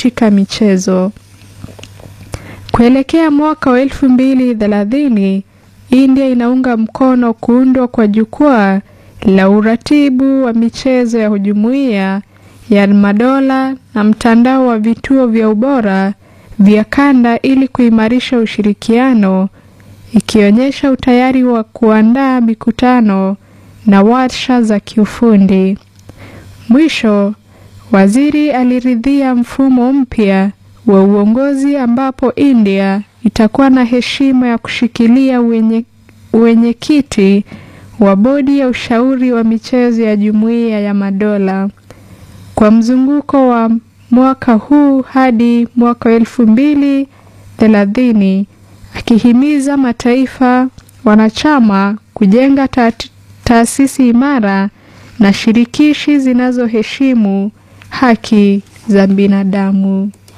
katika michezo. Kuelekea mwaka wa elfu mbili thelathini, India inaunga mkono kuundwa kwa jukwaa la uratibu wa michezo ya jumuiya ya madola na mtandao wa vituo vya ubora vya kanda ili kuimarisha ushirikiano, ikionyesha utayari wa kuandaa mikutano na warsha za kiufundi. Mwisho, waziri aliridhia mfumo mpya wa uongozi ambapo India itakuwa na heshima ya kushikilia uwenyekiti wa bodi ya ushauri wa michezo ya Jumuiya ya Madola kwa mzunguko wa mwaka huu hadi mwaka wa elfu mbili thelathini, akihimiza mataifa wanachama kujenga taasisi imara na shirikishi zinazoheshimu haki za binadamu.